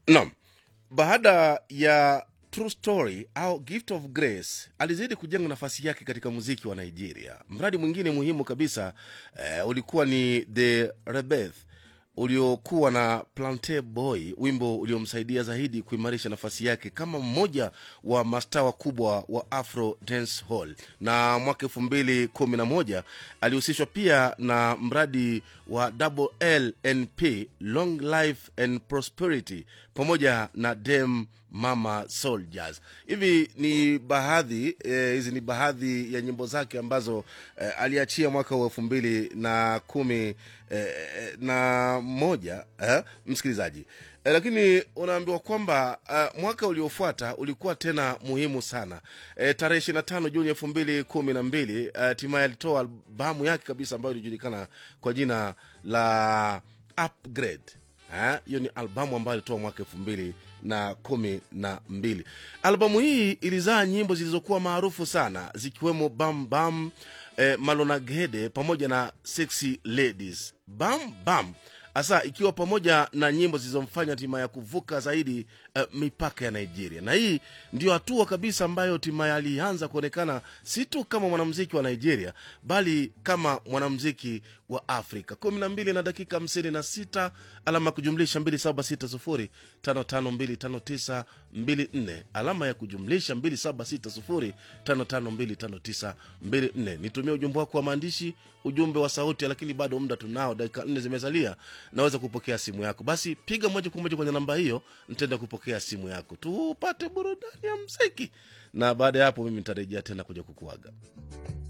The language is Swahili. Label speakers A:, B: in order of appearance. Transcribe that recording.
A: Naam, baada ya True Story au Gift of Grace alizidi kujenga nafasi yake katika muziki wa Nigeria. Mradi mwingine muhimu kabisa eh, ulikuwa ni The Rebirth uliokuwa na Plante Boy, wimbo uliomsaidia zaidi kuimarisha nafasi yake kama mmoja wa mastaa wakubwa wa Afro Dance Hall. Na mwaka elfu mbili kumi na moja alihusishwa pia na mradi wa Double LNP, Long Life and Prosperity, pamoja na Dem Mama Soldiers. Hivi ni baadhi eh, hizi ni baadhi ya nyimbo zake ambazo eh, aliachia mwaka wa elfu mbili na kumi eh, na moja eh, msikilizaji eh, lakini unaambiwa kwamba uh, mwaka uliofuata ulikuwa tena muhimu sana eh, tarehe ishiri na tano Juni elfu mbili kumi na mbili hatimaye alitoa albamu yake kabisa ambayo ilijulikana kwa jina la Upgrade Eh, hiyo ni albamu ambayo alitoa mwaka elfu mbili na kumi na mbili albamu hii ilizaa nyimbo zilizokuwa maarufu sana zikiwemo bam bam eh, malonagede pamoja na sexy ladies bam bam hasa ikiwa pamoja na nyimbo zilizomfanya hatimaye ya kuvuka zaidi uh, mipaka ya nigeria na hii ndio hatua kabisa ambayo hatimaye alianza kuonekana si tu kama mwanamziki wa nigeria bali kama mwanamziki wa afrika kumi na mbili na dakika hamsini na sita alama ya kujumlisha mbili saba sita sufuri tano tano mbili tano tisa mbili nne alama ya kujumlisha mbili saba sita sufuri tano tano mbili tano tisa mbili nne nitumie ujumbe wako wa maandishi ujumbe wa sauti lakini bado muda tunao dakika nne zimesalia naweza kupokea simu yako basi piga moja kwa moja kwenye namba hiyo nitaenda kupokea simu yako tupate burudani ya mziki na baada ya hapo mimi nitarejea tena kuja kukuaga